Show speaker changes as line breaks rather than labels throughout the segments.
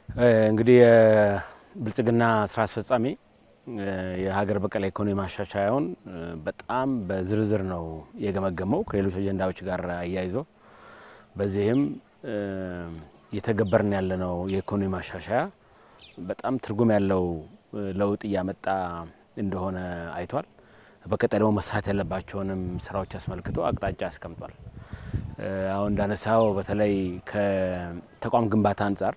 እንግዲህ የብልጽግና ስራ አስፈጻሚ የሀገር በቀል ኢኮኖሚ ማሻሻያውን በጣም በዝርዝር ነው የገመገመው ከሌሎች አጀንዳዎች ጋር አያይዞ። በዚህም እየተገበርን ያለነው የኢኮኖሚ ማሻሻያ በጣም ትርጉም ያለው ለውጥ እያመጣ እንደሆነ አይቷል። በቀጣይ ደግሞ መስራት ያለባቸውንም ስራዎች አስመልክቶ አቅጣጫ አስቀምጧል። አሁን እንዳነሳው በተለይ ከተቋም ግንባታ አንጻር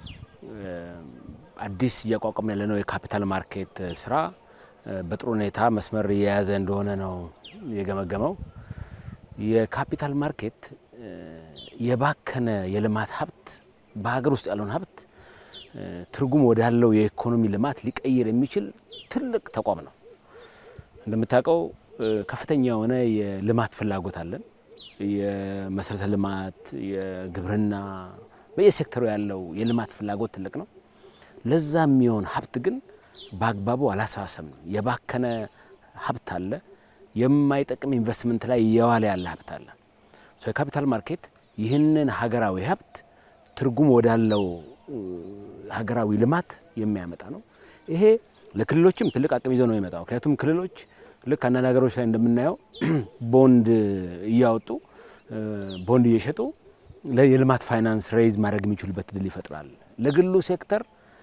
አዲስ እያቋቋም ያለነው የካፒታል ማርኬት ስራ በጥሩ ሁኔታ መስመር እየያዘ እንደሆነ ነው የገመገመው። የካፒታል ማርኬት የባከነ የልማት ሀብት በሀገር ውስጥ ያለውን ሀብት ትርጉም ወዳለው የኢኮኖሚ ልማት ሊቀይር የሚችል ትልቅ ተቋም ነው። እንደምታውቀው ከፍተኛ የሆነ የልማት ፍላጎት አለን። የመሰረተ ልማት፣ የግብርና በየሴክተሩ ያለው የልማት ፍላጎት ትልቅ ነው። ለዛ የሚሆን ሀብት ግን በአግባቡ አላሰባሰብንም። የባከነ ሀብት አለ። የማይጠቅም ኢንቨስትመንት ላይ እየዋለ ያለ ሀብት አለ። የካፒታል ማርኬት ይህንን ሀገራዊ ሀብት ትርጉም ወዳለው ሀገራዊ ልማት የሚያመጣ ነው። ይሄ ለክልሎችም ትልቅ አቅም ይዞ ነው የሚመጣው። ምክንያቱም ክልሎች ልክ አንዳንድ ሀገሮች ላይ እንደምናየው ቦንድ እያወጡ ቦንድ እየሸጡ የልማት ፋይናንስ ሬይዝ ማድረግ የሚችሉበት እድል ይፈጥራል። ለግሉ ሴክተር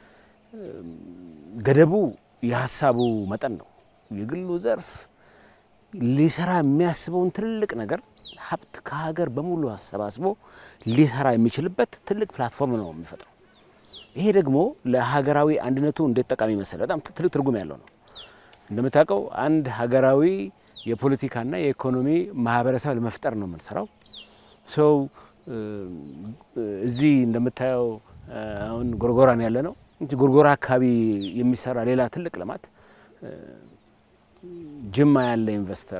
ገደቡ የሀሳቡ መጠን ነው። የግሉ ዘርፍ ሊሰራ የሚያስበውን ትልቅ ነገር ሀብት ከሀገር በሙሉ አሰባስቦ ሊሰራ የሚችልበት ትልቅ ፕላትፎርም ነው የሚፈጥረው። ይሄ ደግሞ ለሀገራዊ አንድነቱ እንዴት ጠቃሚ መሰለ፣ በጣም ትልቅ ትርጉም ያለው ነው። እንደምታውቀው አንድ ሀገራዊ የፖለቲካና የኢኮኖሚ ማህበረሰብ ለመፍጠር ነው የምንሰራው። ሰው እዚህ እንደምታየው አሁን ጎርጎራን ያለ ነው እንጂ ጎርጎራ አካባቢ የሚሰራ ሌላ ትልቅ ልማት ጅማ ያለ ኢንቨስተር፣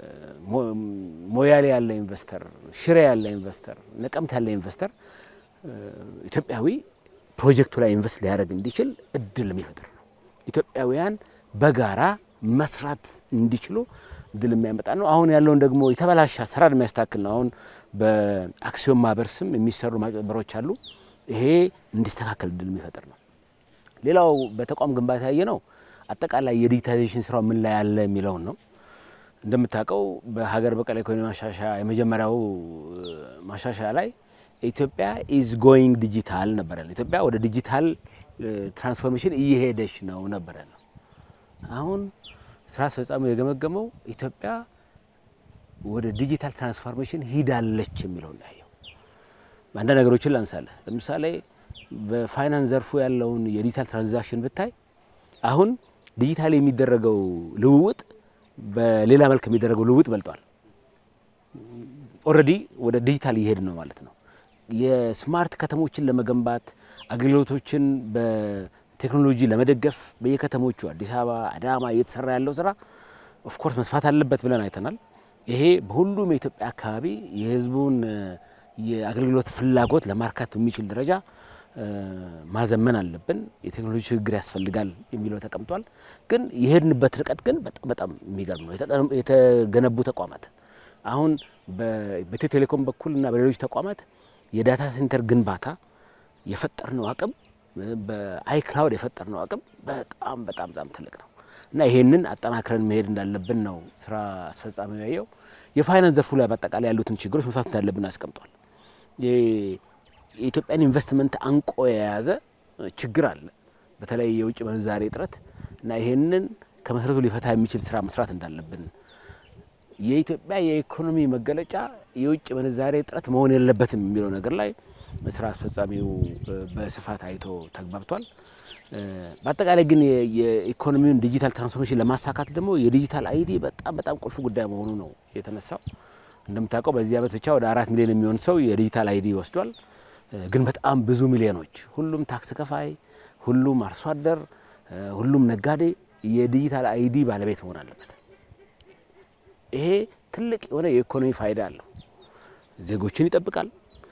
ሞያሌ ያለ ኢንቨስተር፣ ሽሬ ያለ ኢንቨስተር፣ ነቀምት ያለ ኢንቨስተር ኢትዮጵያዊ ፕሮጀክቱ ላይ ኢንቨስት ሊያደርግ እንዲችል እድል የሚፈጥር ነው። ኢትዮጵያውያን በጋራ መስራት እንዲችሉ እድል የሚያመጣ ነው። አሁን ያለውን ደግሞ የተበላሸ አሰራር የሚያስተካክል ነው። አሁን በአክሲዮን ማህበር ስም የሚሰሩ ማጭበርበሮች አሉ። ይሄ እንዲስተካከል እድል የሚፈጥር ነው። ሌላው በተቋም ግንባታ ያየ ነው አጠቃላይ የዲጂታይዜሽን ስራው ምን ላይ ያለ የሚለውን ነው። እንደምታውቀው በሀገር በቀል ኢኮኖሚ ማሻሻያ የመጀመሪያው ማሻሻያ ላይ ኢትዮጵያ ኢዝ ጎይንግ ዲጂታል ነበረ። ኢትዮጵያ ወደ ዲጂታል ትራንስፎርሜሽን እየሄደች ነው ነበረ ነው። አሁን ስራ አስፈጻሚው የገመገመው ኢትዮጵያ ወደ ዲጂታል ትራንስፎርሜሽን ሂዳለች የሚለውን ያየው። አንዳንድ ነገሮችን ላንሳለ። ለምሳሌ በፋይናንስ ዘርፉ ያለውን የዲጂታል ትራንዛክሽን ብታይ አሁን ዲጂታል የሚደረገው ልውውጥ በሌላ መልክ የሚደረገው ልውውጥ በልጧል። ኦልሬዲ ወደ ዲጂታል እየሄድ ነው ማለት ነው። የስማርት ከተሞችን ለመገንባት አገልግሎቶችን በቴክኖሎጂ ለመደገፍ በየከተሞቹ አዲስ አበባ፣ አዳማ እየተሰራ ያለው ስራ ኦፍኮርስ መስፋት አለበት ብለን አይተናል። ይሄ በሁሉም የኢትዮጵያ አካባቢ የህዝቡን የአገልግሎት ፍላጎት ለማርካት በሚችል ደረጃ ማዘመን አለብን። የቴክኖሎጂ ሽግግር ያስፈልጋል የሚለው ተቀምጧል። ግን የሄድንበት ርቀት ግን በጣም በጣም የሚገርም ነው። የተገነቡ ተቋማት አሁን በኢትዮ ቴሌኮም በኩል እና በሌሎች ተቋማት የዳታ ሴንተር ግንባታ የፈጠርነው አቅም በአይክላውድ የፈጠርነው አቅም በጣም በጣም በጣም ትልቅ ነው እና ይሄንን አጠናክረን መሄድ እንዳለብን ነው ስራ አስፈጻሚው ያየው። የፋይናንስ ዘርፉ ላይ በአጠቃላይ ያሉትን ችግሮች መፍታት እንዳለብን አስቀምጧል። የኢትዮጵያን ኢንቨስትመንት አንቆ የያዘ ችግር አለ፣ በተለይ የውጭ ምንዛሬ እጥረት እና ይሄንን ከመሰረቱ ሊፈታ የሚችል ስራ መስራት እንዳለብን የኢትዮጵያ የኢኮኖሚ መገለጫ የውጭ ምንዛሬ እጥረት መሆን የለበትም የሚለው ነገር ላይ ስራ አስፈጻሚው በስፋት አይቶ ተግባብቷል። በአጠቃላይ ግን የኢኮኖሚውን ዲጂታል ትራንስፎርሜሽን ለማሳካት ደግሞ የዲጂታል አይዲ በጣም በጣም ቁልፍ ጉዳይ መሆኑ ነው የተነሳው። እንደምታውቀው በዚህ ዓመት ብቻ ወደ አራት ሚሊዮን የሚሆን ሰው የዲጂታል አይዲ ወስዷል። ግን በጣም ብዙ ሚሊዮኖች ሁሉም ታክስ ከፋይ፣ ሁሉም አርሶ አደር፣ ሁሉም ነጋዴ የዲጂታል አይዲ ባለቤት መሆን አለበት። ይሄ ትልቅ የሆነ የኢኮኖሚ ፋይዳ አለው። ዜጎችን ይጠብቃል።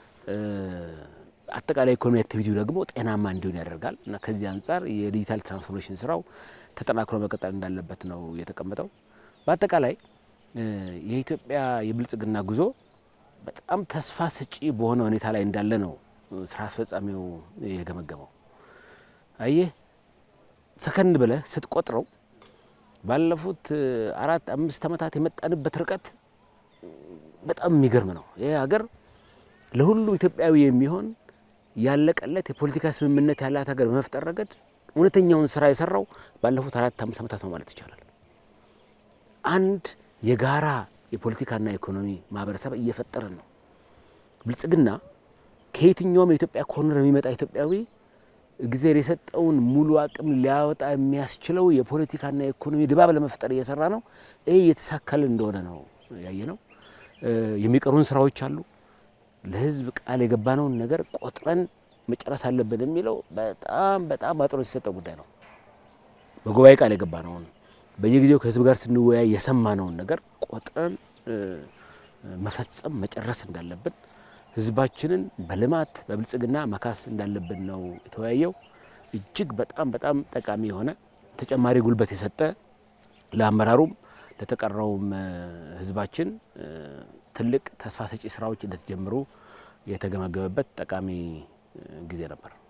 አጠቃላይ ኢኮኖሚ አክቲቪቲው ደግሞ ጤናማ እንዲሆን ያደርጋል እና ከዚህ አንጻር የዲጂታል ትራንስፎርሜሽን ስራው ተጠናክሮ መቀጠል እንዳለበት ነው የተቀመጠው። በአጠቃላይ የኢትዮጵያ የብልጽግና ጉዞ በጣም ተስፋ ሰጪ በሆነ ሁኔታ ላይ እንዳለ ነው ስራ አስፈጻሚው የገመገመው። አየህ ሰከን ብለህ ስትቆጥረው ባለፉት አራት አምስት ዓመታት የመጣንበት ርቀት በጣም የሚገርም ነው። ይህ ሀገር ለሁሉም ኢትዮጵያዊ የሚሆን ያለቀለት የፖለቲካ ስምምነት ያላት ሀገር በመፍጠር ረገድ እውነተኛውን ስራ የሰራው ባለፉት አራት አምስት ዓመታት ነው ማለት ይቻላል። አንድ የጋራ የፖለቲካና ኢኮኖሚ ማህበረሰብ እየፈጠርን ነው። ብልጽግና ከየትኛውም የኢትዮጵያ ኮርነር የሚመጣ ኢትዮጵያዊ እግዚአብሔር የሰጠውን ሙሉ አቅም ሊያወጣ የሚያስችለው የፖለቲካና የኢኮኖሚ ድባብ ለመፍጠር እየሰራ ነው። ይህ እየተሳካልን እንደሆነ ነው ያየ ነው። የሚቀሩን ስራዎች አሉ። ለህዝብ ቃል የገባነውን ነገር ቆጥረን መጨረስ አለብን የሚለው በጣም በጣም አጥሮ የተሰጠ ጉዳይ ነው። በጉባኤ ቃል የገባነውን በየጊዜው ከህዝብ ጋር ስንወያይ የሰማነውን ነገር ቆጥረን መፈጸም መጨረስ እንዳለብን ህዝባችንን በልማት በብልጽግና መካስ እንዳለብን ነው የተወያየው። እጅግ በጣም በጣም ጠቃሚ የሆነ ተጨማሪ ጉልበት የሰጠ ለአመራሩም ለተቀረውም ህዝባችን ትልቅ ተስፋ ሰጪ ስራዎች እንደተጀመሩ የተገመገመበት ጠቃሚ ጊዜ ነበር።